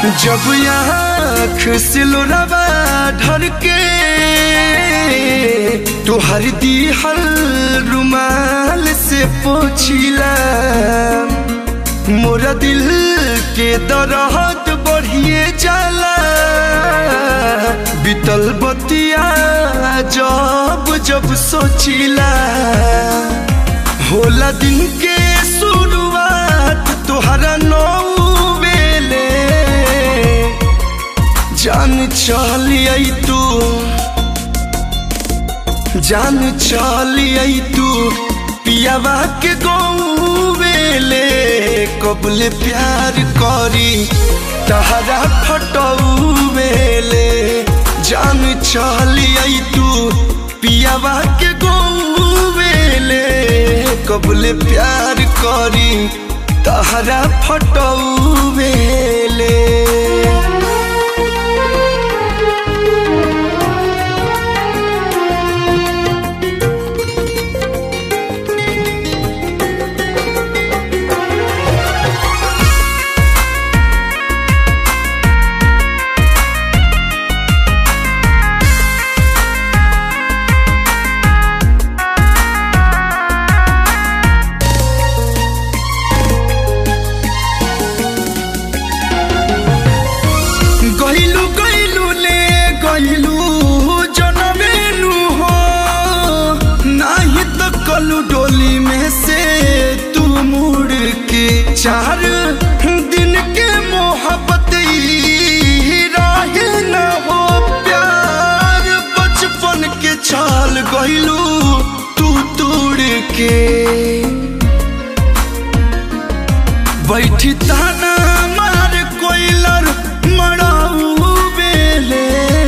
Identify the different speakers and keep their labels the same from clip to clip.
Speaker 1: जब आँख से लोरावा ढर के तोहर दिहल रुमाल से पोछिला मोरा दिल के दरद बढ़िए जाला बीतल बतिया जब जब सोचिला होला दिन के शुरुआत तोहरा नौ बेले जान चलिए तू जान चलिए तू पियावा के गौवेले कबले प्यार करी तहरा फटौवेले जान चलिए तू पियावा के गौवेले कबले प्यार करी तहरा फटौवेले गइलु गइलु ले गइलु जनमेनु हो नाही त कलु डोली में से तू मुड़ के चार दिन के मोहब्बत ई रहे न हो प्यार बचपन के छाल गइलु तू तोड़ के बैठी ताना मार कोइलर मराऊ बेले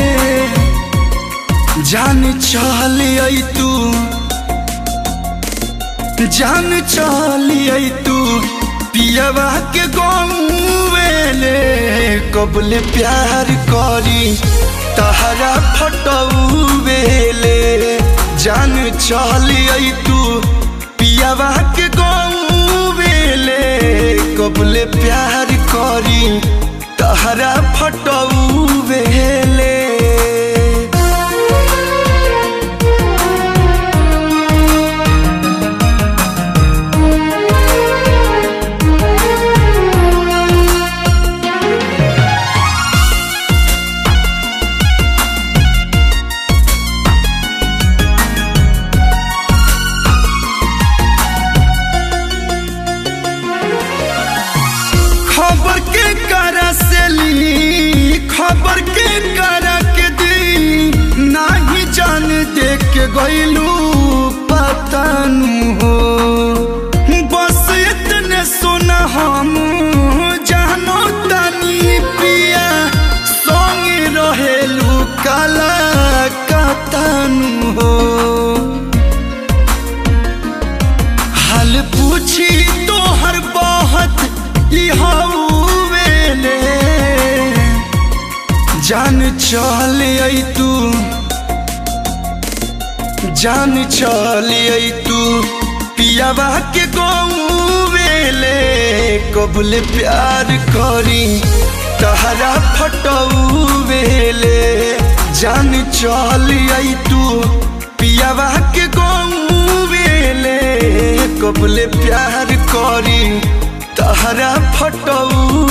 Speaker 1: जान चलिए तू जान चलिए तू पियवा के गौवेले कबले प्यार करी तहरा फटऊ बेले जान चलिए तू पियवा के गौवेले कबले प्यार करी तहरा फटऊ बेले खबर के करा से ली खबर के करा के दी नाही जान देख के गइलू पतानु हो बस इतने सुना हम जानो तनी पिया संगे रहेलू काला कतानु हो हाल पूछी तो हर बात वेले जान चलिए तू जान चलिए तू पियावा के गौवेले कबले प्यार करी तहरा फटऊ वेले जान चलिए तू पियावा के गौवेले कबले प्यार करी तहरा फटऊ